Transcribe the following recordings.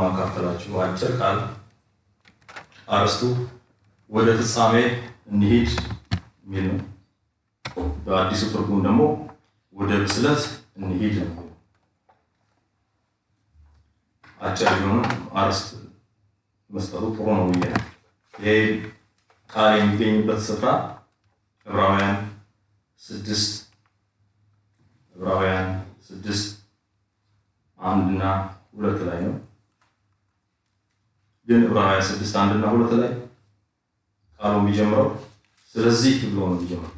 ማካፈላችሁ አጭር ቃል አርስቱ ወደ ፍጻሜ እንሂድ የሚል ነው። በአዲሱ ትርጉም ደግሞ ወደ ብስለት እንሂድ ነው። አጭር ቢሆንም አርስት መስጠቱ ጥሩ ነው ብዬ ነው። ይሄ ቃል የሚገኝበት ስፍራ ዕብራውያን ስድስት ዕብራውያን ስድስት አንድና ሁለት ላይ ነው። ግን ዕብራውያን ስድስት አንድና ሁለት ላይ ቃሉ የሚጀምረው ስለዚህ ብሎ ነው የሚጀምረው።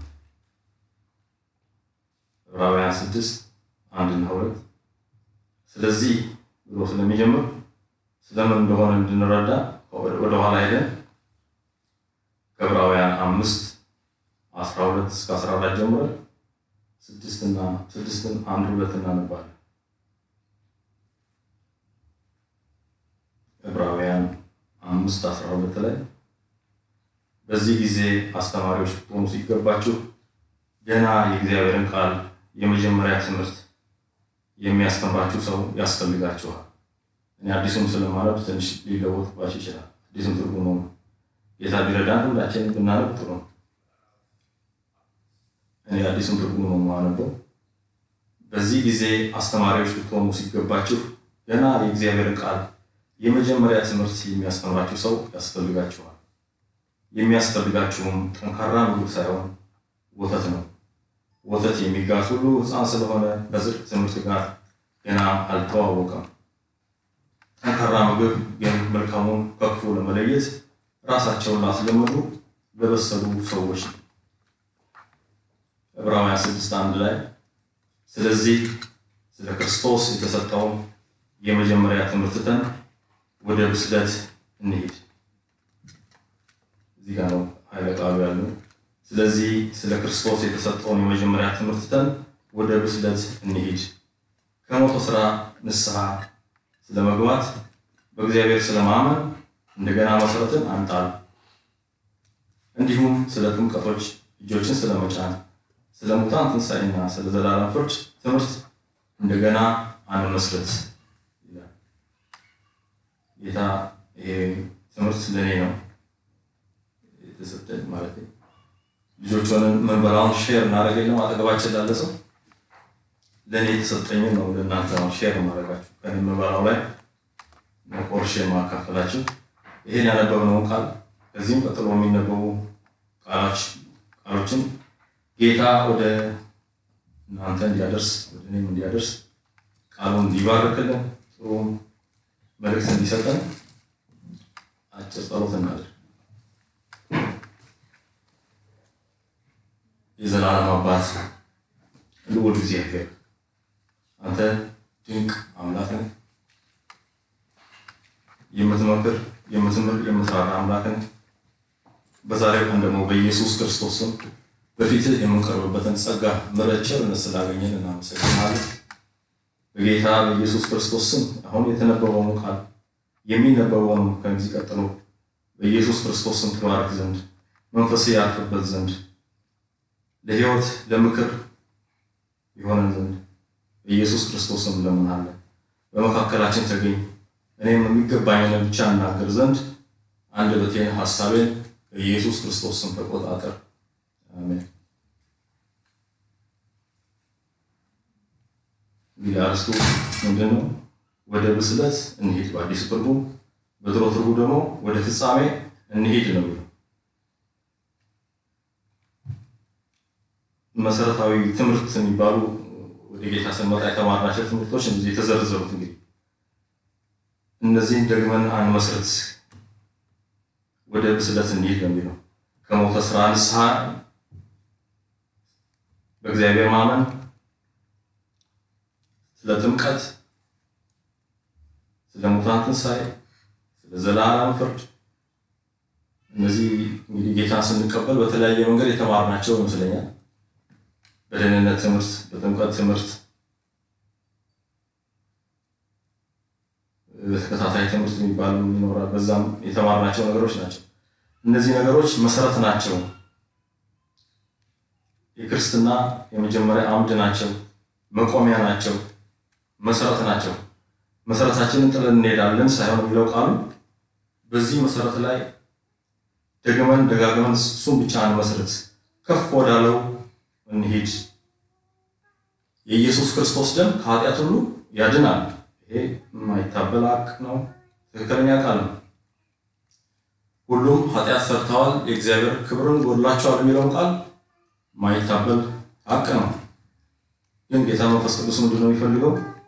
ዕብራውያን ስድስት አንድና ሁለት ስለዚህ ብሎ ስለሚጀምር ስለምን እንደሆነ እንድንረዳ ወደኋላ ሄደን ከዕብራውያን አምስት አስራ ሁለት እስከ አስራ አራት ጀምረን ስድስትና ስድስትን አንድ ሁለት እናነባለን። ዕብራውያን አምስት አስራ ሁለት ላይ በዚህ ጊዜ አስተማሪዎች ልትሆኑ ሲገባችሁ ገና የእግዚአብሔርን ቃል የመጀመሪያ ትምህርት የሚያስተምራችሁ ሰው ያስፈልጋችኋል። እኔ አዲሱም ስለማነብ ትንሽ ሊለወጥባችሁ ይችላል። አዲሱም ትርጉም ነው። ጌታ ቢረዳን ሁላችንም ብናነብ ጥሩ ነው። እኔ አዲሱም ትርጉም ነው የማነበው። በዚህ ጊዜ አስተማሪዎች ልትሆኑ ሲገባችሁ ገና የእግዚአብሔርን ቃል የመጀመሪያ ትምህርት የሚያስተምራችሁ ሰው ያስፈልጋችኋል። የሚያስፈልጋችሁም ጠንካራ ምግብ ሳይሆን ወተት ነው። ወተት የሚጋት ሁሉ ሕፃን ስለሆነ ከጽድቅ ትምህርት ጋር ገና አልተዋወቀም። ጠንካራ ምግብ ግን መልካሙን ከክፉ ለመለየት ራሳቸውን ላስለመዱ ለበሰሉ ሰዎች ነው። ዕብራውያን ስድስት አንድ ላይ ስለዚህ ስለ ክርስቶስ የተሰጠውን የመጀመሪያ ትምህርት ትተን ወደ ብስለት እንሂድ። እዚህ ጋር ነው ኃይለ ቃሉ ያለው። ስለዚህ ስለ ክርስቶስ የተሰጠውን የመጀመሪያ ትምህርት ትተን ወደ ብስለት እንሂድ። ከሞተ ስራ ንስሐ ስለመግባት በእግዚአብሔር ስለማመን እንደገና መሰረትን አንጣል። እንዲሁም ስለ ጥምቀቶች እጆችን ስለመጫን ስለ ሙታን ትንሣኤና ስለ ዘላለም ፍርድ ትምህርት እንደገና አንመስረት ይላል ጌታ። ይሄ ትምህርት ለእኔ ነው የተሰጠኝ ማለት ልጆች ሆነን ምንበላውን ሼር እናደርገኝ አጠገባችን ላለ ሰው ለእኔ የተሰጠኝን ነው ለእናንተ ነው ሼር ማድረጋችሁ ከእኔ ምንበላው ላይ ቆርሼ ማካፈላችሁ። ይሄን ያነበብነውን ቃል ከዚህም ቀጥሎ የሚነበቡ ቃሎችን ጌታ ወደ እናንተ እንዲያደርስ ወደ እኔም እንዲያደርስ ቃሉን እንዲባርክልን ጥሩ መልእክት እንዲሰጠን አጭር ጸሎት እናድርግ። የዘላለም አባት ልዑል እግዚአብሔር አንተ ድንቅ አምላክ ነህ። የምትመክር የምትምር የምትራራ አምላክ ነህ። በዛሬው ቀን ደግሞ በኢየሱስ ክርስቶስ ስም በፊትህ የምንቀርብበትን ጸጋ ምሕረት፣ ቸርነት ስላገኘን እናመሰግናለን። በጌታ በኢየሱስ ክርስቶስ ስም አሁን የተነበበውን ቃል የሚነበበውን ከዚህ ቀጥሎ በኢየሱስ ክርስቶስ ስም ትባርክ ዘንድ መንፈስ ያርፍበት ዘንድ ለሕይወት ለምክር የሆነን ዘንድ በኢየሱስ ክርስቶስ ስም እንለምናለን። በመካከላችን ተገኝ፣ እኔም የሚገባኝን ብቻ እናገር ዘንድ አንደበቴን ሐሳቤን በኢየሱስ ክርስቶስ ስም ተቆጣጠር። አሜን። እንግዲህ አርስቱ ምንድን ነው? ወደ ብስለት እንሂድ በአዲሱ ትርጉም፣ በድሮ ትርጉም ደግሞ ወደ ፍጻሜ እንሂድ ነው የሚለው። መሰረታዊ ትምህርት የሚባሉ ወደ ጌታ ስንመጣ የተማርናቸው ትምህርቶች እዚህ የተዘረዘሩት እንግዲህ እነዚህን ደግመን አንመስረት፣ ወደ ብስለት እንሂድ ነው የሚለው ከሞተ ስራ ንስሐ በእግዚአብሔር ማመን፣ ስለ ጥምቀት፣ ስለ ሙታን ትንሣኤ፣ ስለ ዘላለም ፍርድ እነዚህ እንግዲህ ጌታን ስንቀበል በተለያየ መንገድ የተማርናቸው ይመስለኛል። በደህንነት ትምህርት፣ በጥምቀት ትምህርት፣ በተከታታይ ትምህርት የሚባሉ ይኖራል። በዛም የተማርናቸው ነገሮች ናቸው። እነዚህ ነገሮች መሰረት ናቸው። የክርስትና የመጀመሪያ አምድ ናቸው፣ መቆሚያ ናቸው፣ መሰረት ናቸው። መሰረታችንን ጥለን እንሄዳለን ሳይሆን የሚለው ቃሉ በዚህ መሰረት ላይ ደግመን ደጋግመን እሱን ብቻ እንመስረት፣ ከፍ ወዳለው እንሂድ። የኢየሱስ ክርስቶስ ደም ከኃጢአት ሁሉ ያድናል። ይሄ የማይታበል ሀቅ ነው፣ ትክክለኛ ቃል ነው። ሁሉም ኃጢአት ሰርተዋል፣ የእግዚአብሔር ክብርን ጎድላቸዋል የሚለውን ቃል የማይታበል ሀቅ ነው። ግን ጌታ መንፈስ ቅዱስ ምንድን ነው የሚፈልገው?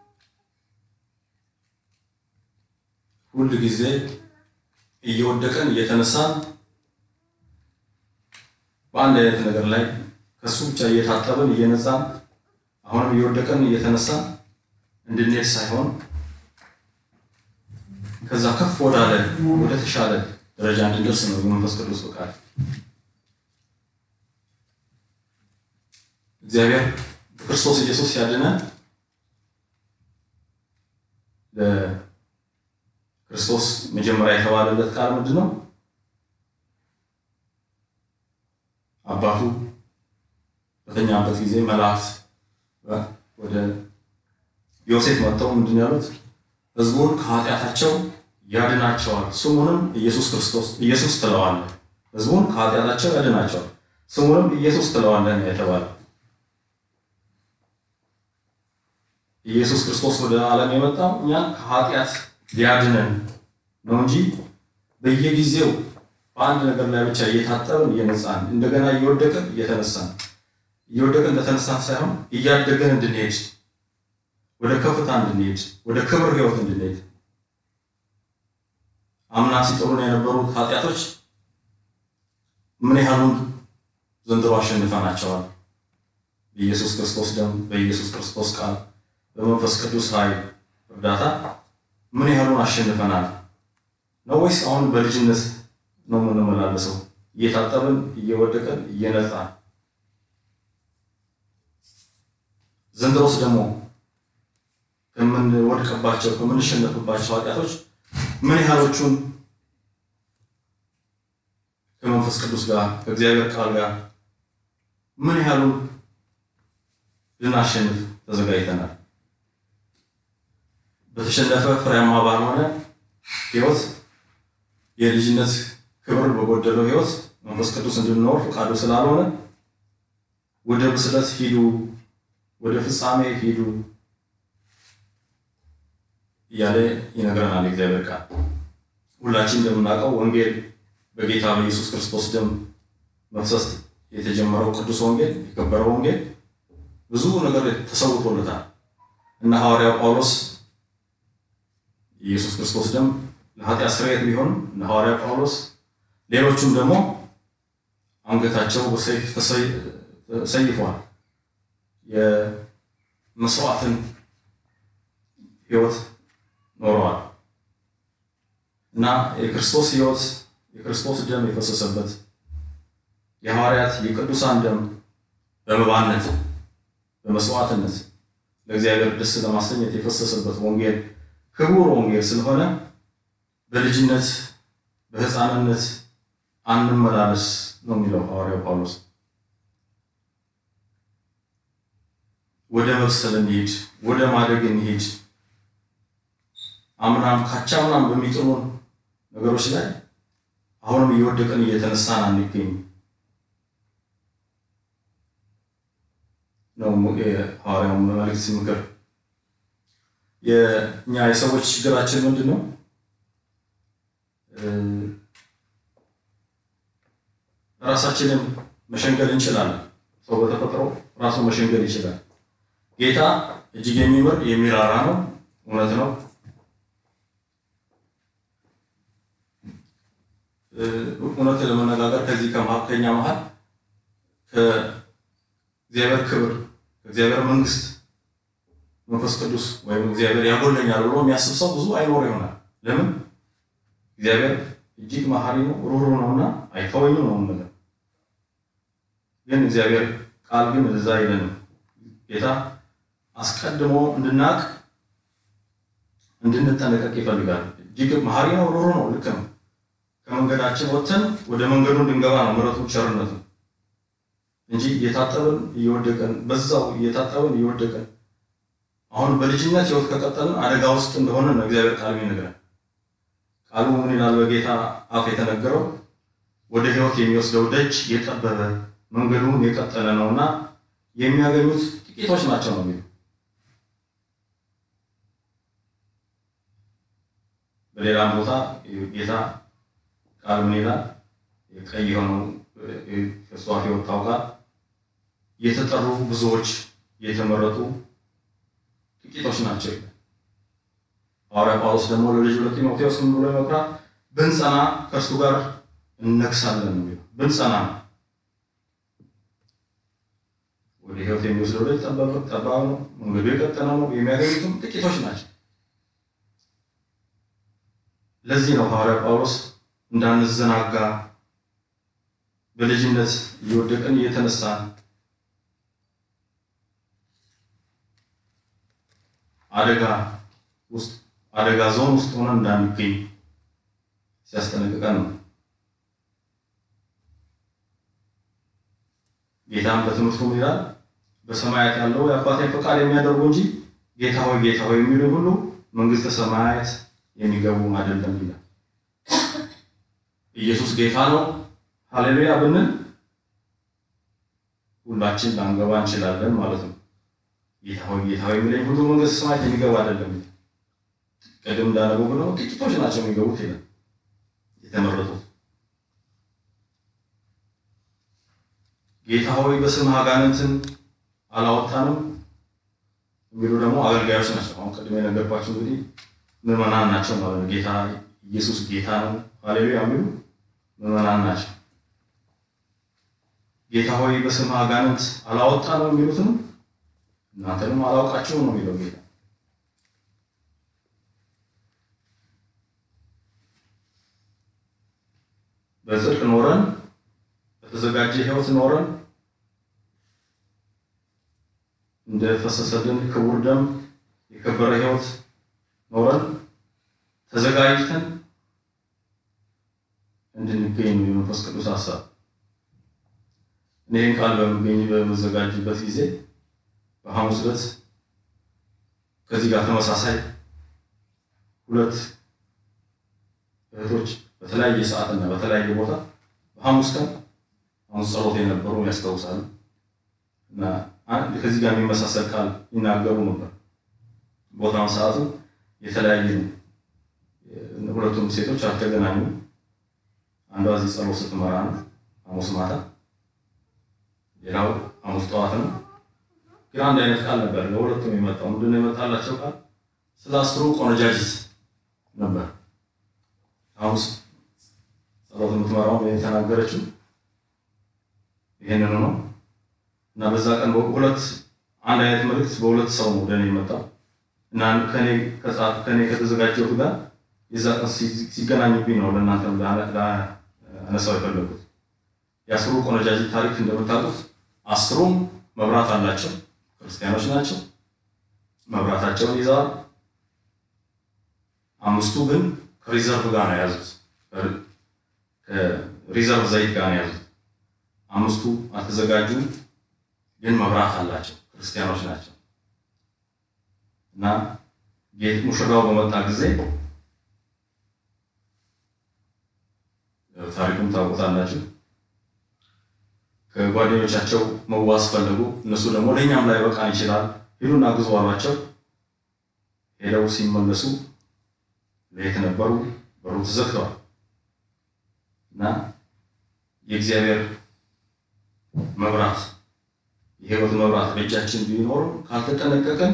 ሁል ጊዜ እየወደቀን እየተነሳን በአንድ አይነት ነገር ላይ ከሱ ብቻ እየታጠብን እየነጻን አሁንም እየወደቀን እየተነሳን እንድንሄድ ሳይሆን ከዛ ከፍ ወዳለ ወደ ተሻለ ደረጃ እንድንደርስ ነው የመንፈስ ቅዱስ ፈቃድ። እግዚአብሔር በክርስቶስ ኢየሱስ ያድነን። ለክርስቶስ መጀመሪያ የተባለለት ቃል ምንድን ነው? አባቱ በተኛበት ጊዜ መላእክት ወደ ዮሴፍ መጥተው ምንድን ያሉት? ሕዝቡን ከኃጢአታቸው ያድናቸዋል፣ ስሙንም ኢየሱስ ክርስቶስ ኢየሱስ ትለዋለህ። ሕዝቡን ከኃጢአታቸው ያድናቸዋል፣ ስሙንም ኢየሱስ ትለዋለህ ነው የተባለው። ኢየሱስ ክርስቶስ ወደ ዓለም የመጣው እኛን ከኃጢአት ሊያድነን ነው እንጂ በየጊዜው በአንድ ነገር ላይ ብቻ እየታጠብን እየነጻን እንደገና እየወደቅን እየተነሳን እየወደቅን እንደተነሳን ሳይሆን እያደገን እንድንሄድ ወደ ከፍታ እንድንሄድ ወደ ክብር ህይወት እንድንሄድ አምና ሲጥሩን የነበሩት ኃጢአቶች ምን ያህሉን ዘንድሮ አሸንፈናቸዋል? በኢየሱስ ክርስቶስ ደም፣ በኢየሱስ ክርስቶስ ቃል፣ በመንፈስ ቅዱስ ኃይል እርዳታ ምን ያህሉን አሸንፈናል ነው ወይስ አሁን በልጅነት ነው የምንመላለሰው? እየታጠብን እየወደቀን እየነጻን ዘንድሮስ ደግሞ ከምንወድቅባቸው ከምንሸነፍባቸው ኃጢአቶች ምን ያህሎቹን ከመንፈስ ቅዱስ ጋር ከእግዚአብሔር ቃል ጋር ምን ያህሉን ልናሸንፍ ተዘጋጅተናል? በተሸነፈ ፍሬያማ ባልሆነ ህይወት የልጅነት ክብር በጎደለው ህይወት መንፈስ ቅዱስ እንድንኖር ፈቃዱ ስላልሆነ ወደ ብስለት ሂዱ፣ ወደ ፍጻሜ ሂዱ እያለ ይነግረናል የእግዚአብሔር ቃል። ሁላችን እንደምናውቀው ወንጌል በጌታ በኢየሱስ ክርስቶስ ደም መፍሰስ የተጀመረው ቅዱስ ወንጌል የከበረው ወንጌል ብዙ ነገር ተሰውቶለታል እና ሐዋርያው ጳውሎስ የኢየሱስ ክርስቶስ ደም ለኃጢአት ስርየት ቢሆንም እነ ሐዋርያው ጳውሎስ ሌሎቹም ደግሞ አንገታቸው በሰይፍ ተሰይፏል። የመስዋዕትን ህይወት ኖረዋል እና የክርስቶስ ህይወት የክርስቶስ ደም የፈሰሰበት የሐዋርያት የቅዱሳን ደም በመባነት በመስዋዕትነት ለእግዚአብሔር ደስ ለማሰኘት የፈሰሰበት ወንጌል ክቡር ወንጌል ስለሆነ በልጅነት በሕፃንነት አንመላለስ ነው የሚለው ሐዋርያው ጳውሎስ። ወደ መብሰል እንሂድ፣ ወደ ማደግ እንሂድ። አምናም ካቻምናም በሚጥሉን ነገሮች ላይ አሁንም እየወደቅን እየተነሳን አንገኝ ነው የሐዋርያው መልእክት ምክር። የእኛ የሰዎች ችግራችን ምንድን ነው? ራሳችንን መሸንገል እንችላለን። ሰው በተፈጥሮ ራሱ መሸንገል ይችላል። ጌታ እጅግ የሚምር የሚራራ ነው። እውነት ነው። እውነት ለመነጋገር ከዚህ ከመካከኛ መሀል ከእግዚአብሔር ክብር ከእግዚአብሔር መንግስት መንፈስ ቅዱስ ወይም እግዚአብሔር ያጎለኛል ብሎ የሚያስብ ሰው ብዙ አይኖር ይሆናል። ለምን? እግዚአብሔር እጅግ መሐሪ ነው፣ ሩህሩህ ነውና አይተወኝም ነው ነገር ግን እግዚአብሔር ቃል ግን እዛ አይለንም። ጌታ አስቀድሞ እንድናቅ እንድንጠነቀቅ ይፈልጋል። እጅግ መሐሪ ነው፣ ሩህሩህ ነው። ልክ ነው። ከመንገዳችን ወጥተን ወደ መንገዱ እንድንገባ ነው ምሕረቱ ቸርነቱ እንጂ እየታጠብን እየወደቀን በዛው እየታጠብን እየወደቀን አሁን በልጅነት ህይወት ከቀጠልን አደጋ ውስጥ እንደሆነ ነው እግዚአብሔር ቃል የሚነግረን። ቃሉ ምን ይላል? በጌታ አፍ የተነገረው ወደ ህይወት የሚወስደው ደጅ የጠበበ መንገዱም የቀጠለ ነውና የሚያገኙት ጥቂቶች ናቸው ነው የሚለው። በሌላም ቦታ ጌታ ቃል ምን ይላል? ቀይ የሆነው ከእሱ አፍ የወጣው ቃል የተጠሩ ብዙዎች የተመረጡ ጥቂቶች ናቸው ይላል። ሐዋርያ ጳውሎስ ደግሞ ለልጁ ለጢሞቴዎስ ምን ብሎ ይመክራል? ብንጸና ከእርሱ ጋር እነግሳለን ነው የሚለው። ብንጸና ወደ ህይወት የሚወስደው ላይ ጠባብ ነው፣ መንገዱ የቀጠነ ነው። የሚያገኙትም ጥቂቶች ናቸው። ለዚህ ነው ሐዋርያ ጳውሎስ እንዳንዘናጋ በልጅነት እየወደቅን እየተነሳን አደጋ ውስጥ አደጋ ዞን ውስጥ ሆነን እንዳንገኝ ሲያስጠነቅቀን ነው። ጌታም በትምህርቱ ምን ይላል? በሰማያት ያለው የአባቴን ፈቃድ የሚያደርጉ እንጂ ጌታ ሆይ ጌታ ሆይ የሚሉ ሁሉ መንግስተ ሰማያት የሚገቡ አይደለም ይላል። ኢየሱስ ጌታ ነው ሃሌሉያ ብንል ሁላችን ላንገባ እንችላለን ማለት ነው። ጌታ ሆይ ጌታ ሆይ የሚለኝ ሁሉ መንግስተ ሰማያት የሚገባ አይደለም። ቅድም እንዳነበው ብለው ጥቂቶች ናቸው የሚገቡት ይላል የተመረጡት። ጌታ ሆይ በስምህ አጋንንትን አላወጣንም የሚሉ ደግሞ አገልጋዮች ናቸው። አሁን ቅድም የነገርኳቸው እንግዲህ ምዕመናን ናቸው ማለት ነው። ጌታ ኢየሱስ ጌታ ነው ሃሌሉያ የሚሉ ምዕመናን ናቸው። ጌታ ሆይ በስምህ አጋንንት አላወጣንም የሚሉትም እናንተንም አላውቃችሁም ነው የሚለው ጌታ። በጽድቅ ኖረን በተዘጋጀ ህይወት ኖረን እንደ ፈሰሰልን ክቡር ደም የከበረ ህይወት ኖረን ተዘጋጅተን እንድንገኝ ነው የመንፈስ ቅዱስ ሀሳብ። እኔህን ቃል በምገኝ በመዘጋጅበት ጊዜ በሐሙስ ዕለት ከዚህ ጋር ተመሳሳይ ሁለት እህቶች በተለያየ ሰዓት እና በተለያየ ቦታ በሐሙስ ቀን ሐሙስ ጸሎት የነበሩ ያስታውሳሉ። እና አንድ ከዚህ ጋር የሚመሳሰል ቃል ይናገሩ ነበር። ቦታውን ሰዓቱ የተለያየ ነው። ሁለቱም ሴቶች አልተገናኙም። አንዷ እዚህ ጸሎት ስትመራ ነው ሐሙስ ማታ፣ ሌላው ሐሙስ ጠዋት ነው። ግን አንድ አይነት ቃል ነበር ለሁለቱም የመጣው። ምንድን ነው የመጣላቸው ቃል? ስለ አስሩ ቆነጃጅት ነበር። ሐሙስ ጸሎት የምትመራው የተናገረችው ይሄንን ነው እና በዛ ቀን ሁለት አንድ አይነት መልእክት በሁለት ሰው ነው ወደ እኔ የመጣው እና ከኔ ከጻፍ ከኔ ከተዘጋጀሁት ጋር የዛ ቀን ሲገናኙብኝ ነው ለእናንተ አነሳው የፈለጉት። የአስሩ ቆነጃጅት ታሪክ እንደምታውቁት አስሩም መብራት አላቸው፣ ክርስቲያኖች ናቸው። መብራታቸውን ይዘዋል። አምስቱ ግን ከሪዘርቭ ጋር ነው የያዙት፣ ከሪዘርቭ ዘይት ጋር ነው የያዙት። አምስቱ አልተዘጋጁም፣ ግን መብራት አላቸው፣ ክርስቲያኖች ናቸው። እና ጌት ሙሽራው በመጣ ጊዜ ታሪኩም ታውቁታላችሁ። ከጓደኞቻቸው መዋስ ፈለጉ። እነሱ ደግሞ ለእኛም ላይ በቃን ይችላል ሂዱና ግዙ አሏቸው። ሄደው ሲመለሱ ለየት ነበሩ፣ በሩ ተዘግተዋል። እና የእግዚአብሔር መብራት የህይወት መብራት በእጃችን ቢኖርም ካልተጠነቀቅን፣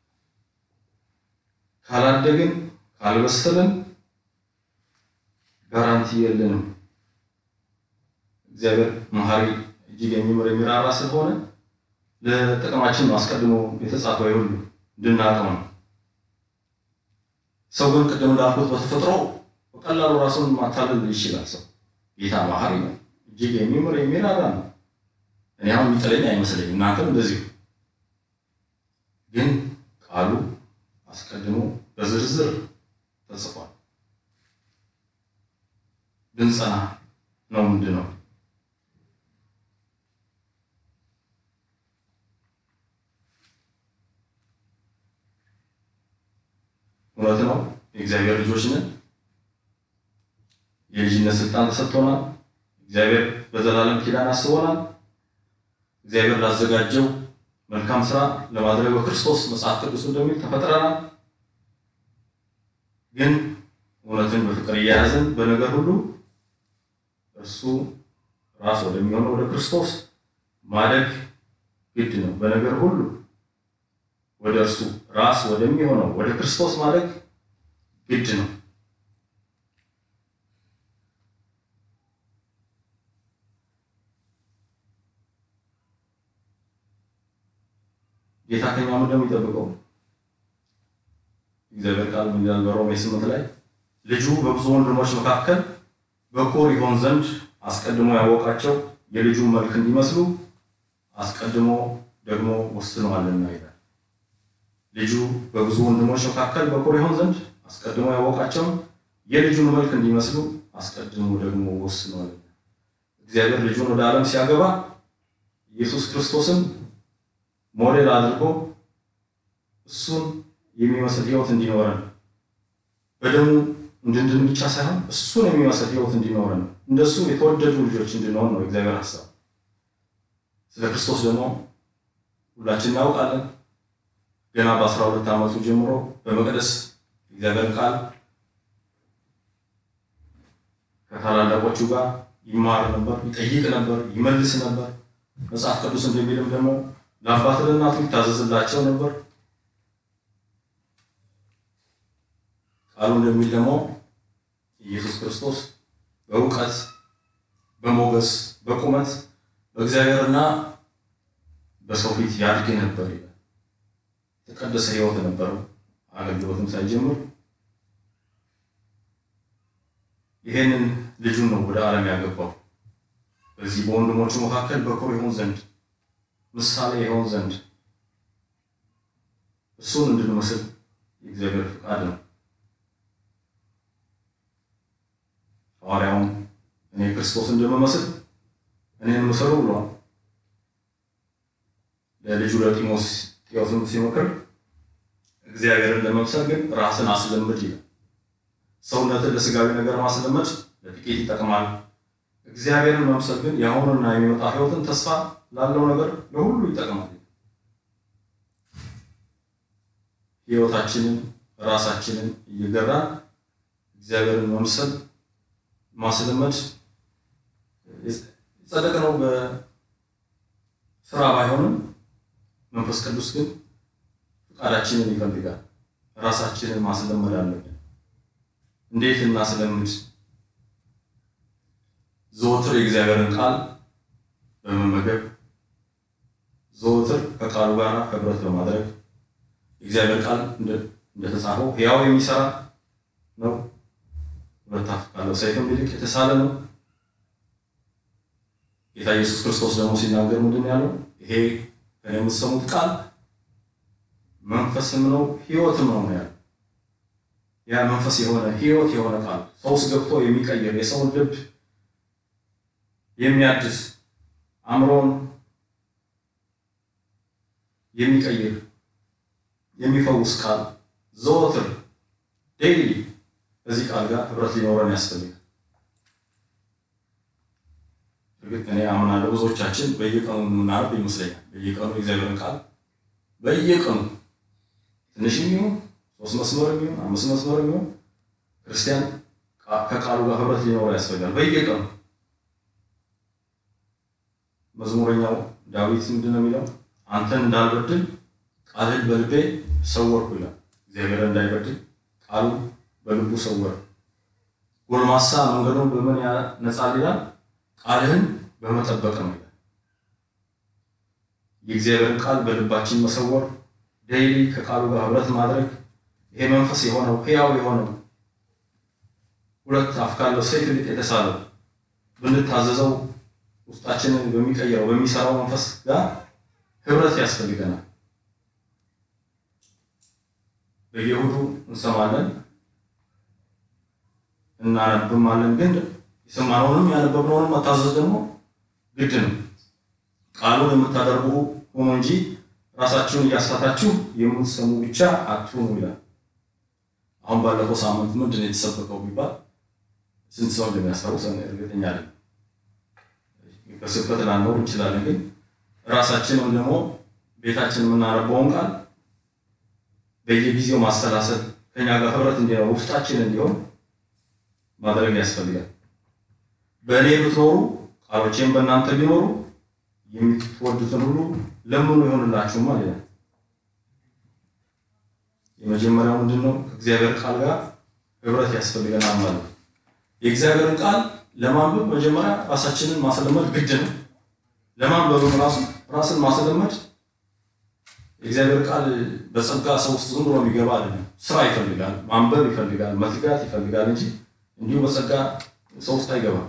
ካላደግን፣ ካልበሰልን ጋራንቲ የለንም። እግዚአብሔር መሐሪ እጅግ የሚምር የሚራራ ስለሆነ ለጥቅማችን ነው አስቀድሞ የተጻፈው ሁሉ እንድናውቀው ነው። ሰው ግን ቅድም እንዳልኩት በተፈጥሮ በቀላሉ ራሱን ማታለል ይችላል። ሰው ጌታ መሐሪ ነው፣ እጅግ የሚምር የሚራራ ነው። እኔ አሁን የሚጥለኝ አይመስለኝም፣ እናንተም እንደዚሁ። ግን ቃሉ አስቀድሞ በዝርዝር ተጽፏል። ብንጸና ነው ምንድን ነው የእግዚአብሔር ልጆች ነን። የልጅነት ስልጣን ተሰጥቶናል። እግዚአብሔር በዘላለም ኪዳን አስቦናል። እግዚአብሔር ላዘጋጀው መልካም ስራ ለማድረግ በክርስቶስ መጽሐፍ ቅዱስ እንደሚል ተፈጥረናል። ግን እውነትን በፍቅር እየያዝን በነገር ሁሉ እርሱ ራስ ወደሚሆነው ወደ ክርስቶስ ማደግ ግድ ነው። በነገር ሁሉ ወደ እርሱ ራስ ወደሚሆነው ወደ ክርስቶስ ማደግ ግድ ነው። ጌታ ከኛ ምንድን ነው የሚጠብቀው? እግዚአብሔር ቃል ምን ይላል? በሮሜ ስምንት ላይ ልጁ በብዙ ወንድሞች መካከል በኩር ይሆን ዘንድ አስቀድሞ ያወቃቸው የልጁን መልክ እንዲመስሉ አስቀድሞ ደግሞ ወስነዋልና ይላል። ልጁ በብዙ ወንድሞች መካከል በኩር ይሆን ዘንድ አስቀድሞ ያወቃቸው የልጁን መልክ እንዲመስሉ አስቀድሞ ደግሞ ወስነዋልና። እግዚአብሔር ልጁን ወደ ዓለም ሲያገባ ኢየሱስ ክርስቶስን ሞዴል አድርጎ እሱን የሚመስል ሕይወት እንዲኖረን በደሙ እንድንድን ብቻ ሳይሆን እሱን የሚመስል ሕይወት እንዲኖረን እንደሱ የተወደዱ ልጆች እንድንሆን ነው እግዚአብሔር ሀሳብ። ስለ ክርስቶስ ደግሞ ሁላችን እናውቃለን። ገና በአስራ ሁለት ዓመቱ ጀምሮ በመቅደስ እግዚአብሔር ቃል ከታላላቆቹ ጋር ይማር ነበር፣ ይጠይቅ ነበር፣ ይመልስ ነበር። መጽሐፍ ቅዱስ እንደሚልም ደግሞ ለአባት ለእናቱ ይታዘዝላቸው ነበር። ቃሉ እንደሚል ደግሞ ኢየሱስ ክርስቶስ በእውቀት በሞገስ በቁመት በእግዚአብሔርና በሰው ፊት ያድግ ነበር ይላል። የተቀደሰ ሕይወት ነበረው አገልግሎትም ሳይጀምር ይሄንን ልጁን ነው ወደ ዓለም ያገባው። በዚህ በወንድሞቹ መካከል በኩር ይሆን ዘንድ ምሳሌ ይሆን ዘንድ እሱን እንድንመስል የእግዚአብሔር ፍቃድ ነው። ሐዋርያውም እኔ ክርስቶስ እንደምመስል እኔን ምሰሉ ብሏል። ለልጁ ለጢሞቴዎስም ሲመክር እግዚአብሔርን ለመምሰል ግን ራስን አስለምድ ይላል። ሰውነትን ለስጋዊ ነገር ማስለመድ ለጥቂት ይጠቅማል። እግዚአብሔርን መምሰል ግን የአሁኑና የሚመጣ ሕይወትን ተስፋ ላለው ነገር ለሁሉ ይጠቅማል። ሕይወታችንን ራሳችንን እየገራን እግዚአብሔርን መምሰል ማስለመድ ጸደቅ ነው በስራ ባይሆንም መንፈስ ቅዱስ ግን ፈቃዳችንን ይፈልጋል። ራሳችንን ማስለመድ አለብን። እንዴት እናስለምድ? ዘወትር የእግዚአብሔርን ቃል በመመገብ ዘወትር ከቃሉ ጋር ህብረት በማድረግ የእግዚአብሔር ቃል እንደተጻፈው ሕያው የሚሰራ ነው፣ ሁለት አፍ ካለው ሰይፍም ይልቅ የተሳለ ነው። ጌታ ኢየሱስ ክርስቶስ ደግሞ ሲናገር ምንድን ያለው? ይሄ ከእኔ የምትሰሙት ቃል መንፈስም ነው ሕይወትም ነው ነው ያለው። ያ መንፈስ የሆነ ሕይወት የሆነ ቃል ሰው ውስጥ ገብቶ የሚቀይር የሰውን ልብ የሚያድስ አእምሮን የሚቀይር የሚፈውስ ቃል ዘወትር ዴይሊ ከዚህ ቃል ጋር ህብረት ሊኖረን ያስፈልጋል። እርግጥ እኔ አምናለሁ ብዙዎቻችን በየቀኑ የምናነብ ይመስለኛል። በየቀኑ የእግዚአብሔርን ቃል በየቀኑ ትንሽ የሚሆን ሶስት መስመር የሚሆን አምስት መስመር የሚሆን ክርስቲያን ከቃሉ ጋር ህብረት ሊኖረው ያስፈልጋል በየቀኑ መዝሙረኛው ዳዊት ምንድን ነው የሚለው? አንተን እንዳልበድል ቃልህን በልቤ ሰወርኩ ይላል። እግዚአብሔር እንዳይበድል ቃሉ በልቡ ሰወረ። ጎልማሳ መንገዱን በምን ያነጻል ይላል? ቃልህን በመጠበቅ ነው ይላል። የእግዚአብሔርን ቃል በልባችን መሰወር፣ ዴይሊ ከቃሉ ጋር ህብረት ማድረግ፣ ይሄ መንፈስ የሆነው ሕያው የሆነው ሁለት አፍ ካለው ሰይፍ ይልቅ የተሳለው ብንታዘዘው ውስጣችንን በሚቀይረው በሚሰራው መንፈስ ጋር ህብረት ያስፈልገናል። በየእሑዱ እንሰማለን እናነብማለን፣ ግን የሰማነውንም ያነበብነውንም መታዘዝ ደግሞ ግድ ነው። ቃሉን የምታደርጉ ሁኑ እንጂ ራሳችሁን እያሳታችሁ የምትሰሙ ብቻ አትሁኑ ይላል። አሁን ባለፈው ሳምንት ምንድን ነው የተሰበከው ቢባል ስንት ሰው እንደሚያስታውሰን እርግጠኛ ነኝ። በስብከት ላንኖር እንችላለን፣ ግን ራሳችንም ደግሞ ቤታችን የምናነበውን ቃል በየጊዜው ማሰላሰል ከኛ ጋር ህብረት እንዲኖር ውስጣችን እንዲሆን ማድረግ ያስፈልጋል። በእኔ ብትኖሩ ቃሎቼም በእናንተ ቢኖሩ የምትወዱትን ሁሉ ለምኑ ይሆንላችሁማ ይላል። የመጀመሪያው ምንድን ነው? ከእግዚአብሔር ቃል ጋር ህብረት ያስፈልገናል ማለት ነው። የእግዚአብሔርን ቃል ለማንበብ መጀመሪያ ራሳችንን ማስለመድ ግድ ነው። ለማንበብም ራሱ ራስን ማስለመድ የእግዚአብሔር ቃል በጸጋ ሰው ውስጥ ዝም ብሎ የሚገባ አይደለም። ስራ ይፈልጋል፣ ማንበብ ይፈልጋል፣ መትጋት ይፈልጋል እንጂ እንዲሁ በጸጋ ሰው ውስጥ አይገባም።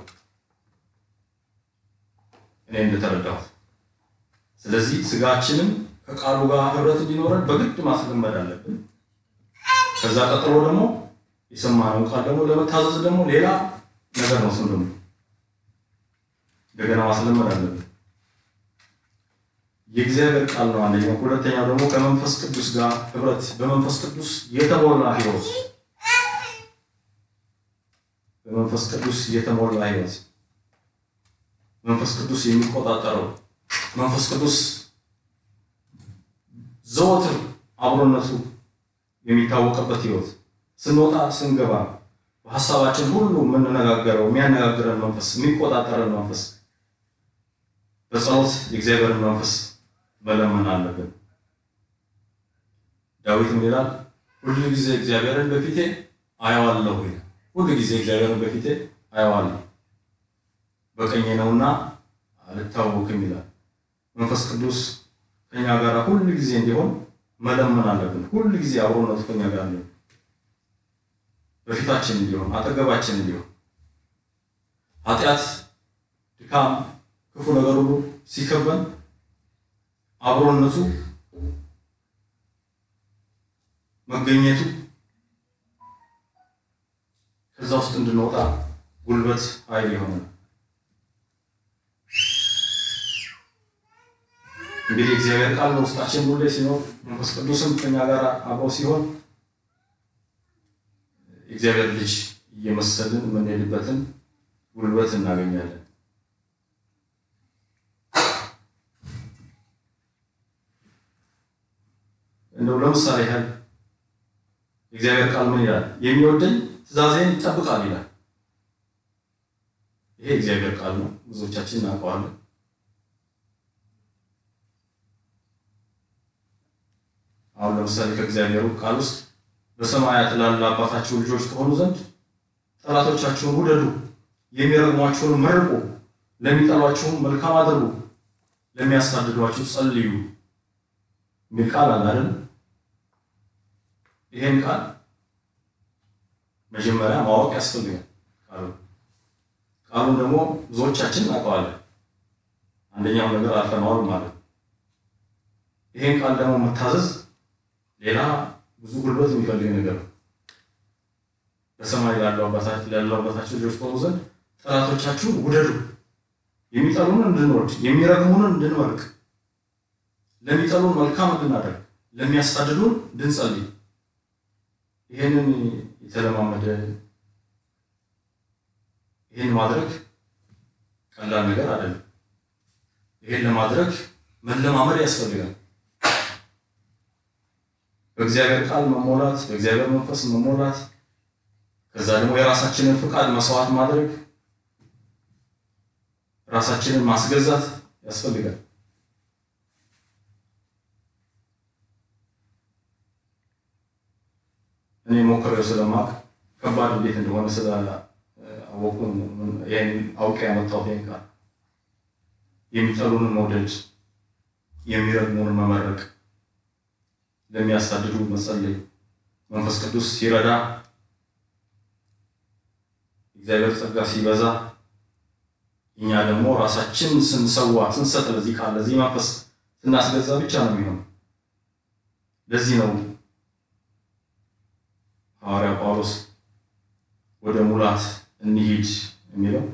እኔ እንደተረዳሁት። ስለዚህ ስጋችንን ከቃሉ ጋር ህብረት እንዲኖረን በግድ ማስለመድ አለብን። ከዛ ቀጥሎ ደግሞ የሰማነውን ቃል ደግሞ ለመታዘዝ ደግሞ ሌላ ነገር ነው። ስም ደግሞ እንደገና ማስለመድ አለብን። የእግዚአብሔር ቃል ነው አንደኛው። ሁለተኛው ደግሞ ከመንፈስ ቅዱስ ጋር ህብረት፣ በመንፈስ ቅዱስ የተሞላ ህይወት፣ በመንፈስ ቅዱስ የተሞላ ህይወት፣ መንፈስ ቅዱስ የሚቆጣጠረው መንፈስ ቅዱስ ዘወትር አብሮነቱ የሚታወቅበት ህይወት ስንወጣ ስንገባ በሀሳባችን ሁሉ የምንነጋገረው የሚያነጋግረን መንፈስ የሚቆጣጠረን መንፈስ በጸሎት የእግዚአብሔርን መንፈስ መለመን አለብን። ዳዊት ምን ይላል? ሁሉ ጊዜ እግዚአብሔርን በፊቴ አየዋለሁ ይላል። ሁሉ ጊዜ እግዚአብሔርን በፊቴ አየዋለሁ በቀኜ ነውና አልታወክም ይላል። መንፈስ ቅዱስ ከኛ ጋር ሁሉ ጊዜ እንዲሆን መለመን አለብን። ሁሉ ጊዜ አብሮነቱ ከኛ ጋር እንዲሆን በፊታችን እንዲሆን አጠገባችን እንዲሆን ኃጢአት፣ ድካም፣ ክፉ ነገር ሁሉ ሲከበን አብሮነቱ መገኘቱ ከዛ ውስጥ እንድንወጣ ጉልበት ኃይል የሆነ እንግዲህ እግዚአብሔር ቃል በውስጣችን ሁሌ ሲኖር መንፈስ ቅዱስም ከኛ ጋር አብሮ ሲሆን የእግዚአብሔር ልጅ እየመሰልን የምንሄድበትን ጉልበት እናገኛለን። እንደው ለምሳሌ ያህል የእግዚአብሔር ቃል ምን ይላል? የሚወደኝ ትእዛዜን ይጠብቃል ይላል። ይሄ የእግዚአብሔር ቃል ነው። ብዙዎቻችን እናውቀዋለን። አሁን ለምሳሌ ከእግዚአብሔሩ ቃል ውስጥ በሰማያት ላሉ አባታችሁ ልጆች ከሆኑ ዘንድ ጠላቶቻችሁን ውደዱ፣ የሚረግሟችሁን መርቁ፣ ለሚጠሏችሁም መልካም አድርጉ፣ ለሚያሳድዷችሁ ጸልዩ የሚል ቃል አለ አይደል? ይሄን ቃል መጀመሪያ ማወቅ ያስፈልጋል። ቃሉ ቃሉን ደግሞ ብዙዎቻችን እናውቀዋለን። አንደኛው ነገር አልፈነዋል ማለት ነው። ይሄን ቃል ደግሞ መታዘዝ ሌላ ብዙ ጉልበት የሚፈልግ ነገር ነው። በሰማይ ላለው አባታችሁ ልጆች ከሆኑ ዘንድ ጠላቶቻችሁን ውደዱ፣ የሚጠሉንን እንድንወድ፣ የሚረግሙንን እንድንመርቅ፣ ለሚጠሉን መልካም እንድናደርግ፣ ለሚያሳድዱን እንድንጸልይ። ይሄንን የተለማመደ ይሄን ማድረግ ቀላል ነገር አይደለም። ይሄን ለማድረግ መለማመድ ያስፈልጋል። በእግዚአብሔር ቃል መሞላት፣ በእግዚአብሔር መንፈስ መሞላት፣ ከዛ ደግሞ የራሳችንን ፍቃድ መስዋዕት ማድረግ፣ ራሳችንን ማስገዛት ያስፈልጋል። እኔ ሞክሬው ስለማቅ ከባድ እንዴት እንደሆነ ስላወቁ ይህን አውቄ ያመጣሁት ይህን ቃል የሚጠሉንን መውደድ፣ የሚረግሙንን መመረቅ ለሚያሳድዱ መጸለይ፣ መንፈስ ቅዱስ ሲረዳ፣ እግዚአብሔር ጸጋ ሲበዛ፣ እኛ ደግሞ ራሳችን ስንሰዋ ስንሰጥ ለዚህ ቃል ለዚህ መንፈስ ስናስገዛ ብቻ ነው የሚሆነው። ለዚህ ነው ሐዋርያ ጳውሎስ ወደ ሙላት እንሂድ የሚለው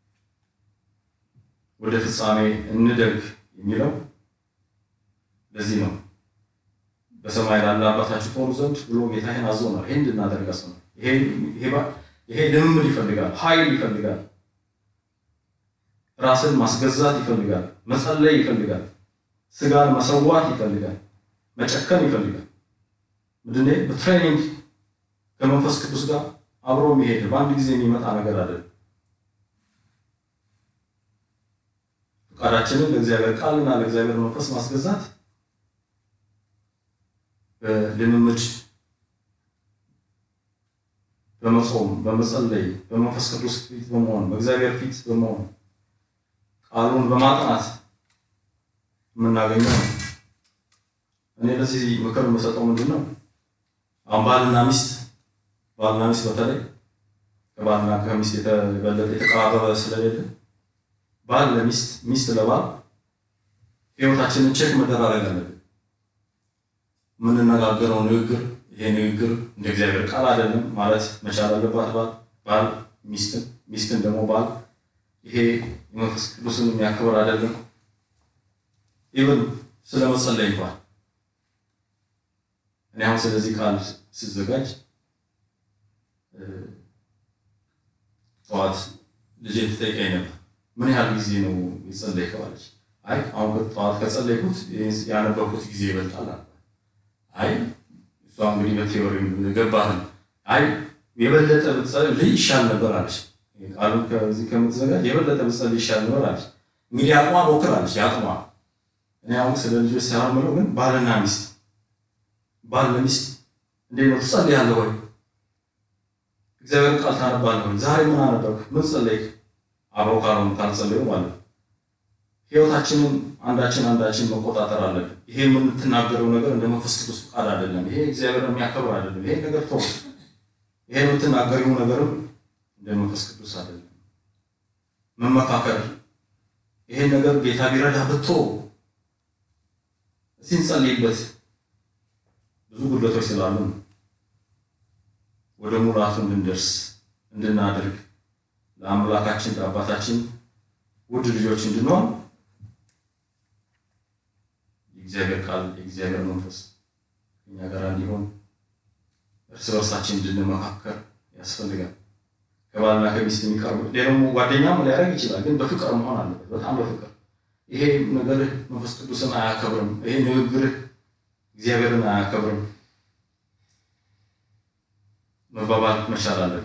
ወደ ፍጻሜ እንደግ የሚለው ለዚህ ነው። በሰማይ ላለ አባታችሁ ትሆኑ ዘንድ ብሎ ጌታ ይህን አዞናል። ይህን እንድናደርግ አስሆናል። ይሄ ልምምድ ይፈልጋል፣ ኃይል ይፈልጋል፣ ራስን ማስገዛት ይፈልጋል፣ መጸለይ ይፈልጋል፣ ስጋን መሰዋት ይፈልጋል፣ መጨከን ይፈልጋል። ምንድን በትሬኒንግ ከመንፈስ ቅዱስ ጋር አብሮ የሚሄድ በአንድ ጊዜ የሚመጣ ነገር አይደለም። ፈቃዳችንን ለእግዚአብሔር ቃልና ለእግዚአብሔር መንፈስ ማስገዛት በልምምድ በመጾም በመጸለይ በመንፈስ ቅዱስ ፊት በመሆን በእግዚአብሔር ፊት በመሆን ቃሉን በማጥናት የምናገኘው ነው። እኔ ለዚህ ምክር የምሰጠው ምንድን ነው? አሁን ባልና ሚስት ባልና ሚስት በተለይ ከባልና ከሚስት የተበለጠ የተቀራረበ ስለሌለ ባል ለሚስት ሚስት ለባል ህይወታችንን ቼክ መደራረግ አለብን። የምንነጋገረው ንግግር ይሄ ንግግር እንደ እግዚአብሔር ቃል አይደለም ማለት መቻል አለባት። ባል ባል ሚስትን ሚስትን ደግሞ ባል ይሄ የመንፈስ ቅዱስን የሚያክብር አይደለም። ኢቨን ስለ መጸለይ እንኳን እኔ አሁን ስለዚህ ቃል ስዘጋጅ ጠዋት ልጄ ትጠይቀኝ ነበር፣ ምን ያህል ጊዜ ነው የጸለይከው አለች። አይ አሁን ጠዋት ከጸለይኩት ያነበብኩት ጊዜ ይበልጣል። አይ እሷ እንግዲህ በቴዎሪ ገባህን። አይ የበለጠ ብትጸልይ ይሻል ነበር አለች። ቃሉን ከዚህ ከምትዘጋጅ የበለጠ ብትጸልይ ይሻል ነበር አለች። እንግዲህ አቅሟ ሞክር አለች። የአቅሟ እኔ አሁን ስለ ልጆች ሳይሆን የምለው ግን ባልና ሚስት ባል ለሚስት እንዴት ነው ትጸልያለህ ወይ? እግዚአብሔር ቃል ታነባለህ ወይ? ዛሬ ምን አነበብክ? ምን ጸለይክ? አብረው ካልሆኑ ካልጸለዩ ማለት ነው። ህይወታችንን አንዳችን አንዳችን መቆጣጠር አለብን። ይሄ የምትናገረው ነገር እንደ መንፈስ ቅዱስ ፈቃድ አይደለም። ይሄ እግዚአብሔር የሚያከብር አይደለም። ይሄ ነገር ተው። ይሄ የምትናገሪው ነገርም እንደ መንፈስ ቅዱስ አይደለም። መመካከር ይሄን ነገር ጌታ ቢረዳ ብቶ እስቲ እንጸልይበት። ብዙ ጉድለቶች ስላሉ ወደ ሙላቱ እንድንደርስ እንድናደርግ ለአምላካችን ለአባታችን ውድ ልጆች እንድንሆን የእግዚአብሔር ቃል የእግዚአብሔር መንፈስ እኛ ጋር እንዲሆን እርስ በርሳችን እንድንመካከር ያስፈልጋል። ከባልና ከሚስት የሚቀርቡ ደግሞ ጓደኛም ሊያደርግ ይችላል፣ ግን በፍቅር መሆን አለበት። በጣም በፍቅር ይሄ ነገርህ መንፈስ ቅዱስን አያከብርም፣ ይሄ ንግግርህ እግዚአብሔርን አያከብርም መባባል መቻል አለብን።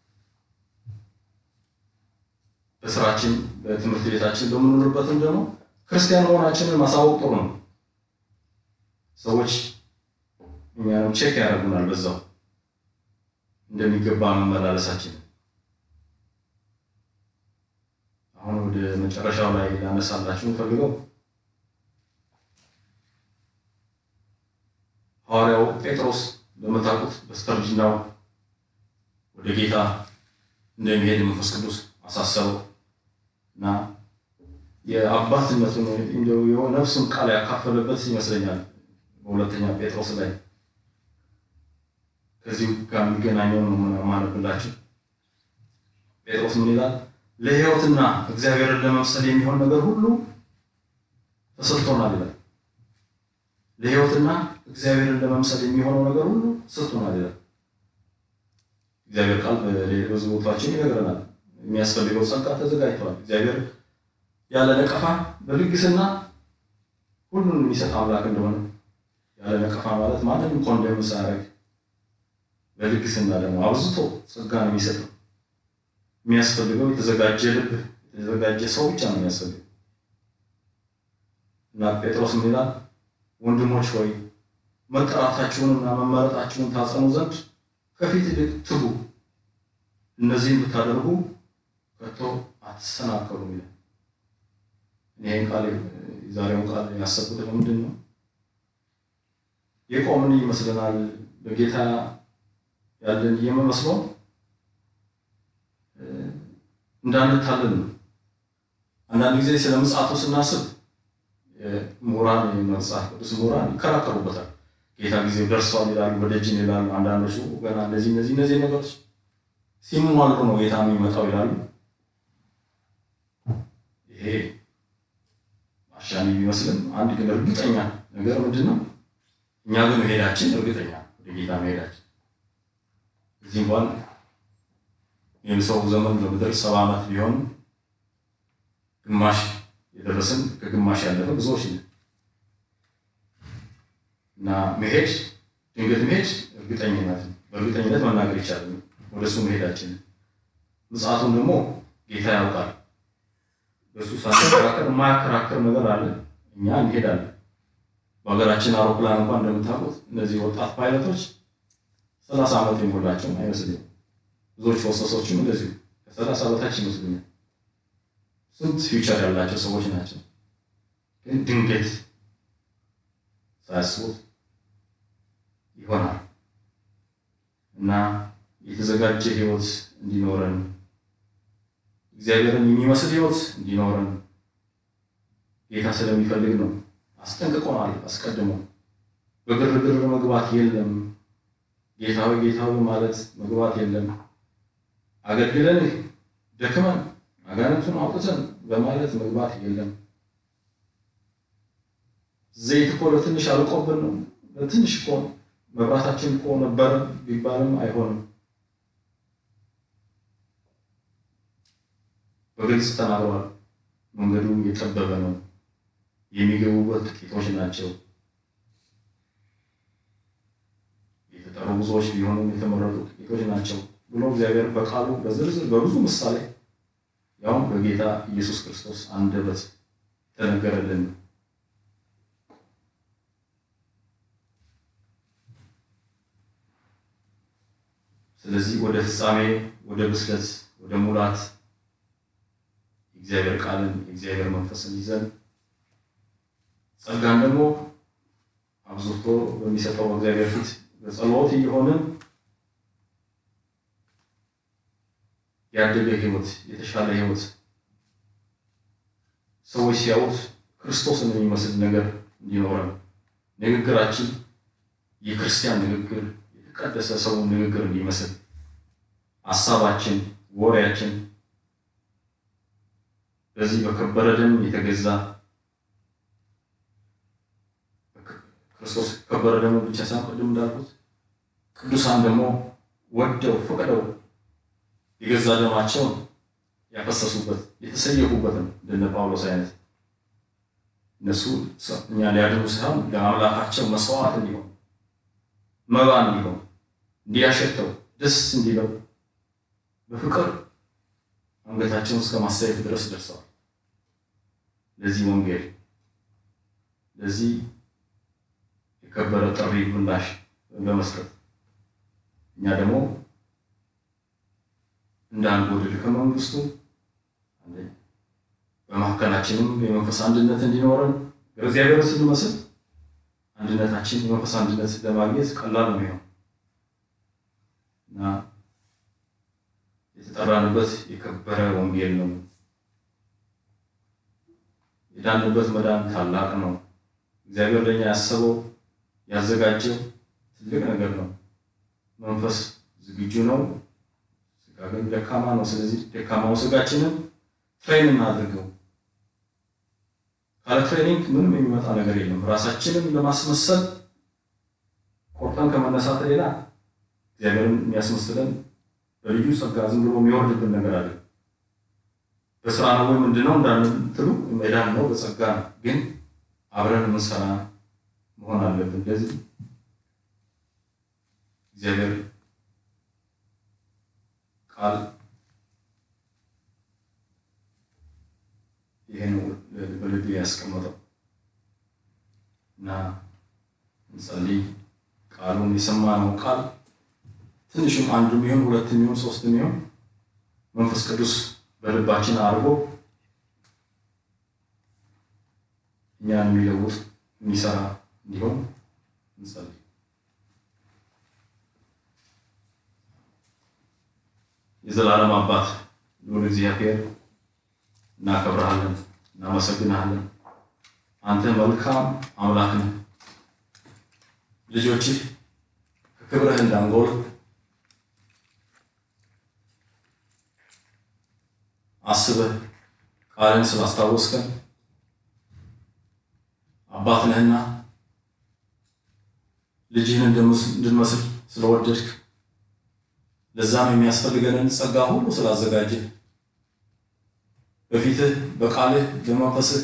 በስራችን በትምህርት ቤታችን በምንኖርበትም ደግሞ ክርስቲያን መሆናችንን ማሳወቅ ጥሩ ነው። ሰዎች እኛንም ቼክ ያደርጉናል በዛው እንደሚገባ መመላለሳችን። አሁን ወደ መጨረሻው ላይ ላነሳላችሁ ፈልገው ሐዋርያው ጴጥሮስ እንደምታውቁት በስተርጅናው ወደ ጌታ እንደሚሄድ መንፈስ ቅዱስ አሳሰበው እና የአባትነቱን እንደው ነፍሱን ቃል ያካፈለበት ይመስለኛል። በሁለተኛ ጴጥሮስ ላይ ከዚሁ ጋር የሚገናኘው ነው ማነብላችሁ። ጴጥሮስ ምን ይላል? ለሕይወትና እግዚአብሔርን ለመምሰል የሚሆን ነገር ሁሉ ተሰጥቶናል ይላል። ለሕይወትና እግዚአብሔርን ለመምሰል የሚሆነው ነገር ሁሉ ተሰጥቶናል ይላል። እግዚአብሔር ቃል በብዙ ቦታችን ይነግረናል። የሚያስፈልገው ጸጋ ተዘጋጅተዋል። እግዚአብሔር ያለ ነቀፋ በልግስና ሁሉን የሚሰጥ አምላክ እንደሆነ ያለ ነቀፋ ማለት ማንንም ኮንደም ሳያደርግ በልግስና ደግሞ አብዝቶ ጸጋ ነው የሚሰጠው። የሚያስፈልገው የተዘጋጀ ልብ፣ የተዘጋጀ ሰው ብቻ ነው የሚያስፈልገው እና ጴጥሮስ ምን ይላል? ወንድሞች ሆይ መጠራታችሁንና መመረጣችሁን ታጸኑ ዘንድ ከፊት ይልቅ ትጉ፣ እነዚህን ብታደርጉ ከቶ አትሰናከሉም ይላል። ይህን ቃል የዛሬውን ቃል ያሰብኩት ለምንድን ነው? የቆምን ይመስለናል በጌታ ያለን እየመስለው እንዳንታለን ነው። አንዳንድ ጊዜ ስለ ምጽአቱ ስናስብ ምሁራን መጽሐፍ ቅዱስ ምሁራን ይከራከሩበታል። ጌታ ጊዜው ደርሷል ይላሉ፣ በደጅን ይላሉ። አንዳንዶቹ ገና እነዚህ እነዚህ እነዚህ ነገሮች ሲሟሉ ነው ጌታ የሚመጣው ይላሉ። ይሄ አሻሚ ቢመስልም አንድ ግን እርግጠኛ ነገር ምንድን ነው? እኛ ግን መሄዳችን እርግጠኛ ወደ ጌታ መሄዳችን እዚህ እንኳን የሰው ዘመን በምድር ሰባ ዓመት ቢሆን ግማሽ የደረስን ከግማሽ ያለፈ ብዙዎች ነው እና መሄድ ድንገት መሄድ እርግጠኝነት በእርግጠኝነት መናገር ይቻላል። ወደ እሱ መሄዳችን ምጽአቱን ደግሞ ጌታ ያውቃል። በእሱ ሳንከራከር የማያከራከር ነገር አለ። እኛ እንሄዳለን። በሀገራችን አውሮፕላን እንኳን እንደምታውቁት እነዚህ ወጣት ፓይለቶች ሰላሳ ዓመት የሞላቸው አይመስልም። ብዙዎች ሆስተሶችም እንደዚሁ ከሰላሳ በታች ይመስሉኛል። ስንት ፊውቸር ያላቸው ሰዎች ናቸው። ግን ድንገት ሳያስቡት ይሆናል እና የተዘጋጀ ህይወት እንዲኖረን እግዚአብሔርን የሚመስል ህይወት እንዲኖረን ጌታ ስለሚፈልግ ነው። አስጠንቅቆናል አስቀድሞ። በግርግር መግባት የለም። ጌታዊ ጌታዊ ማለት መግባት የለም። አገልግለን ደክመን አጋንንቱን አውጥተን በማለት መግባት የለም። ዘይት እኮ ለትንሽ አልቆብን ነው። ለትንሽ እኮ መብራታችን እኮ ነበር ቢባልም አይሆንም። በግልጽ ተናግሯል። መንገዱ የጠበበ ነው፣ የሚገቡበት ጥቂቶች ናቸው። የተጠሩ ብዙዎች ቢሆኑም የተመረጡ ጥቂቶች ናቸው ብሎ እግዚአብሔር በቃሉ በዝርዝር በብዙ ምሳሌ ያውም በጌታ ኢየሱስ ክርስቶስ አንደበት የተነገረልን ስለዚህ ወደ ፍጻሜ፣ ወደ ብስለት፣ ወደ ሙላት የእግዚአብሔር ቃልን የእግዚአብሔር መንፈስን ይዘን ጸጋን ደግሞ አብዝቶ በሚሰጠው በእግዚአብሔር ፊት በጸሎት እየሆንን ያደገ ህይወት፣ የተሻለ ህይወት ሰዎች ሲያዩት ክርስቶስን የሚመስል ነገር እንዲኖረን ንግግራችን የክርስቲያን ንግግር የተቀደሰ ሰው ንግግር እንዲመስል ሀሳባችን፣ ወሬያችን በዚህ በከበረ ደም የተገዛ ክርስቶስ ከበረ ደሙ ብቻ ሳይሆን ቅድም እንዳልኩት ቅዱሳን ደግሞ ወደው ፈቅደው የገዛ ደማቸውን ያፈሰሱበት የተሰየፉበት ነው። እንደነ ጳውሎስ አይነት እነሱ እኛ ሊያድኑ ሳይሆን ለአምላካቸው መስዋዕት እንዲሆን መባ እንዲሆን እንዲያሸተው ደስ እንዲለው በፍቅር አንገታቸውን እስከ ማሳየት ድረስ ደርሰዋል። ለዚህ ወንጌል ለዚህ የከበረ ጥሪ ምላሽ በመስጠት እኛ ደግሞ እንዳንጎድል ከመንግስቱ በመካከላችንም የመንፈስ አንድነት እንዲኖረን እግዚአብሔር ስንመስል አንድነታችን የመንፈስ አንድነት ለማግኘት ቀላል ነው የሚሆን እና የተጠራንበት የከበረ ወንጌል ነው። የዳንበት መዳን ታላቅ ነው። እግዚአብሔር ለኛ ያሰበው ያዘጋጀው ትልቅ ነገር ነው። መንፈስ ዝግጁ ነው፣ ስጋ ግን ደካማ ነው። ስለዚህ ደካማው ስጋችንን ትሬን እናድርገው። ካለ ትሬኒንግ ምንም የሚመጣ ነገር የለም። ራሳችንን ለማስመሰል ቆርጠን ከመነሳት ሌላ እግዚአብሔርን የሚያስመስለን በልዩ ጸጋ ዝም ብሎ የሚወርድብን ነገር አለ። በስራ ነው ወይ ምንድነው እንዳንትሉ መዳን ነው በጸጋ ነው። ግን አብረን የምንሰራ መሆን አለብን። እንደዚህ እግዚአብሔር ቃል ይሄ ነው በልብ ያስቀመጠው እና እንጸልይ። ቃሉን የሰማነው ቃል ትንሽም አንዱም ይሁን ሁለትም ይሁን ሶስትም ይሁን መንፈስ ቅዱስ በልባችን አድርጎ እኛን የሚለውጥ የሚሰራ እንዲሆን እንጸልይ። የዘላለም አባት ልዑል እግዚአብሔር እናከብረሃለን፣ እናመሰግናለን። አንተ መልካም አምላክ ነህ። ልጆችህ ከክብርህ እንዳንጎል አስበህ ቃልን ስላስታወስከን አባት ነህና ልጅህን እንድንመስል ስለወደድክ ለዛም የሚያስፈልገንን ጸጋ ሁሉ ስላዘጋጀ በፊትህ በቃልህ በመንፈስህ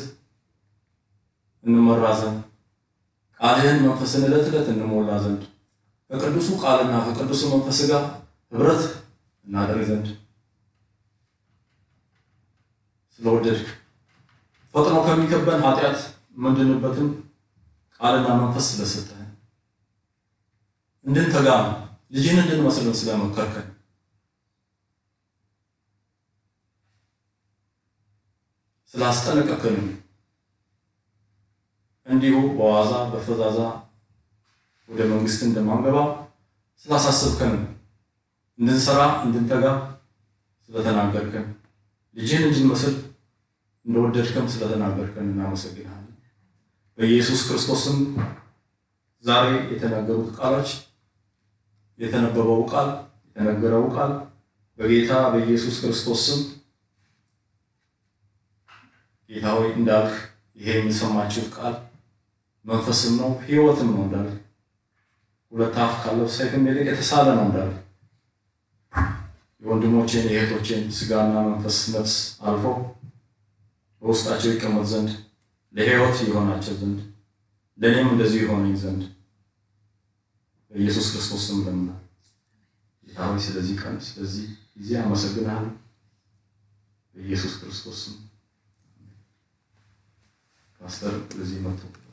እንመራ ዘንድ ቃልህን መንፈስን ዕለት ዕለት እንሞላ ዘንድ ከቅዱሱ ቃልና ከቅዱሱ መንፈስ ጋር ህብረት እናደርግ ዘንድ ስለወደድክ ፈጥኖ ከሚከበን ኃጢአት ምንድንበትን ቃልና መንፈስ ስለሰጠህን እንድንተጋ ልጅህን እንድንመስልን ስለመከርከን ስላስጠነቀቅንም እንዲሁ በዋዛ በፈዛዛ ወደ መንግስት እንደማንገባ ስላሳሰብከንም እንድንሰራ እንድንተጋ ስለተናገርከን ልጅህን እንድንመስል እንደወደድከም ስለተናገርከን እናመሰግናለን። በኢየሱስ ክርስቶስም ዛሬ የተናገሩት ቃሎች የተነበበው ቃል የተነገረው ቃል በጌታ በኢየሱስ ክርስቶስ ስም ጌታ ሆይ እንዳልክ ይሄ የሚሰማችሁት ቃል መንፈስም ነው ሕይወትም ነው እንዳልክ ሁለት አፍ ካለው ሰይፍም ይልቅ የተሳለ ነው እንዳልክ የወንድሞቼን የእህቶቼን ስጋና መንፈስ ነፍስ አልፎ በውስጣቸው ይቀመጥ ዘንድ ለሕይወት የሆናቸው ዘንድ ለእኔም እንደዚሁ የሆነኝ ዘንድ በኢየሱስ ክርስቶስ ስም ለምናል። ጌታ ሆይ ስለዚህ ቀን ስለዚህ ጊዜ አመሰግናለሁ። በኢየሱስ ክርስቶስ ስም ፓስተር ለዚህ መጥቶ